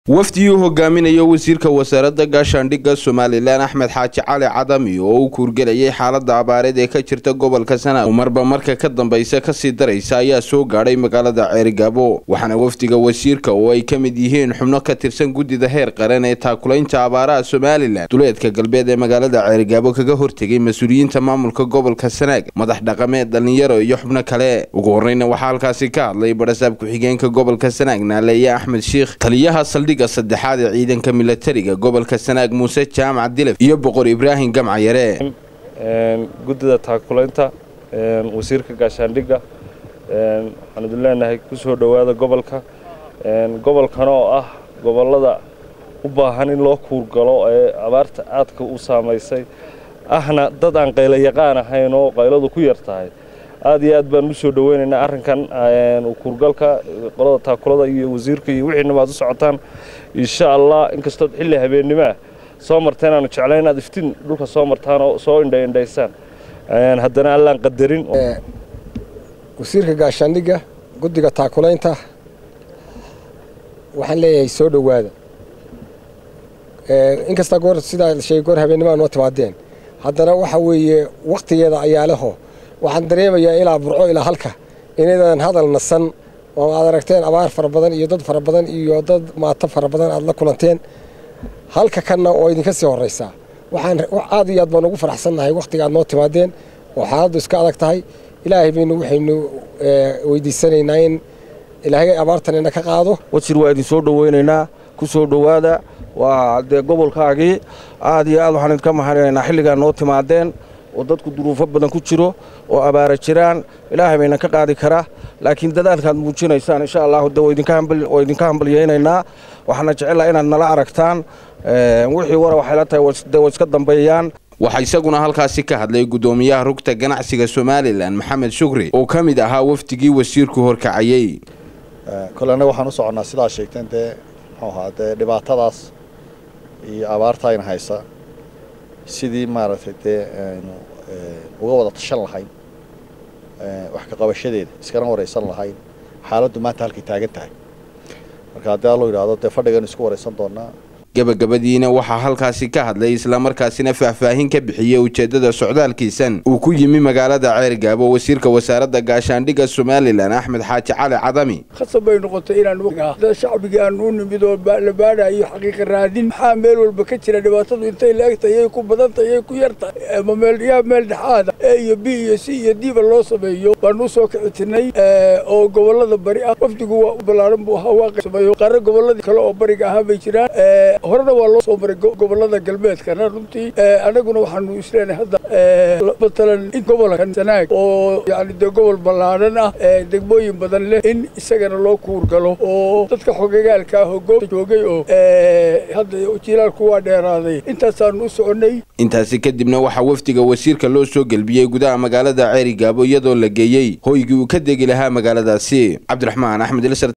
wafdigii u hogaaminayo wasiirka wasaaradda gaashaandhigga somalilan axmed xaaji cali cadami oo u kuurgelayay xaalada abaareed ee ka jirta gobolka sanaag oo marba marka ka dambaysa kasii daraysa ayaa soo gaadhay magaalada ceerigaabo waxaana wafdiga wasiirka oo ay ka mid yihiin xubno ka tirsan guddida heer qaran ee taakulaynta abaaraha somalilan duleedka galbeed ee magaalada ceerigaabo kaga hortegay mas-uuliyiinta maamulka gobolka sanaag madax dhaqameed dhallinyaro iyo xubno kale ugu horreyna waxaa halkaasi ka hadlay barasaab ku-xigeenka gobolka sanaag naaleeye axmed shiikh taliyaha saldhigga saddexaad ee ciidanka milatariga gobolka sanaag muuse jaamac dilaf iyo boqor ibraahim gamcayare guddida taakulaynta wasiirka gaashaandhigga waxaan idin leenahay ku soo dhowaada gobolka gobolkan oo ah gobollada u baahan in loo kuurgalo ee abaarta aadka u saamaysay ahna dad aan qaylo yaqaan ahayn oo qayladu ku yar tahay aad iyo aad baan u soo dhoweynaynaa arrinkan kuurgalka qolada taakulada iyo wasiirka iyo wixiina waad u socotaan insha allah inkastood xilli habeennimo ah soo marteen aanu jeclayn inaad iftiin dhulka soo martaan oo soo indhaindhaysaan haddana allaan qadarin wasiirka gaashaandhigga guddiga taakulaynta waxaan leeyahay soo dhowaada inkastaa goor sidaa sheegay goor habeennimo noo timaadeen haddana waxa weeye wakhtigeeda ayaa leho waxaan dareemayaa ilaa burco ilaa halka inaydan hadal nasan oo aad aragteen abaar fara badan iyo dad fara badan iyo dad maato fara badan aad la kulanteen halka kanna oo idinka sii horraysaa waxaan aad iyo aad baan ugu faraxsannahay wakhtiga aad noo timaadeen oo xaaladdu iska adag tahay ilaahay baynu waxaynu weydiisanaynaa in ilaahay abaartan ina ka qaado wasir waa idin soo dhoweynaynaa ku soo dhowaada waa dee gobolkaagii aad iyo aad waxaan idinka mahadinaynaa xilligaa noo timaadeen oo dadku duruufo badan ku jiro oo abaara jiraan ilaahay bayna ka qaadi karaa laakiin dadaalkaad muujinaysaan insha allahu de waa idinka hambalyaynaynaa waxaana jecellaa inaad nala aragtaan wixii wara waxay la tahay de way iska dambeeyaan waxaa isaguna halkaasi ka hadlay guddoomiyaha rugta ganacsiga somalilan maxamed shukri oo ka mid ahaa wafdigii wasiirku horkacayey kole annaga waxaan u soconnaa sidaa sheegteen dee muxuu ahaa dee dhibaatadaas iyo abaarta ayna haysa sidii maaragtay dee aynu uga wada tashan lahayn wax ka qabashadeeda iskana waraysan lahayn xaaladdu maanta halkay taagan tahay marka haddii allo yidhaahdo dee fadhigan isku waraysan doonaa gabagabadiina waxaa halkaasi ka hadlay islamarkaasina faahfaahin ka bixiyey ujeeddada socdaalkiisan uu ku yimi magaalada ceergaabo wasiirka wasaaradda gaashaandhigga somalilan axmed xaaji cali cadami khasab bay noqotay inaan dad shacbigii aan u nimid oo la baadhayo xaqiiqa raadin maxaa meel walba ka jira dhibaatadu intay laegtahay yay ku badantay yay ku yartahay ama meelyaa meel dhexaada e iyo b iyo c iyo diba loo sameeyo baanu usoo kicitinay oo gobollada bari ah wafdigu waa u ballaaran buu ahaa waa sameeyo qaarra gobolladii kale oo bariga ahaa bay jiraan horena waa loo soo maray gobollada galbeedkana runtii annaguna waxaanu isleenahay hadda matalan in gobolkan sanaag oo yani dee gobol ballaadhan ah degmooyin badan leh in isagana loo kuurgalo oo dadka xogagaalka ah oo goobta joogay oo hadda jilaalku waa dheeraaday intaasaanu u soconnay intaasi kadibna waxaa wafdiga wasiirka loo soo gelbiyey gudaha magaalada ceerigaabo iyadoo la geeyey hoygii uu ka degi lahaa magaaladaasi cabdiraxmaan axmed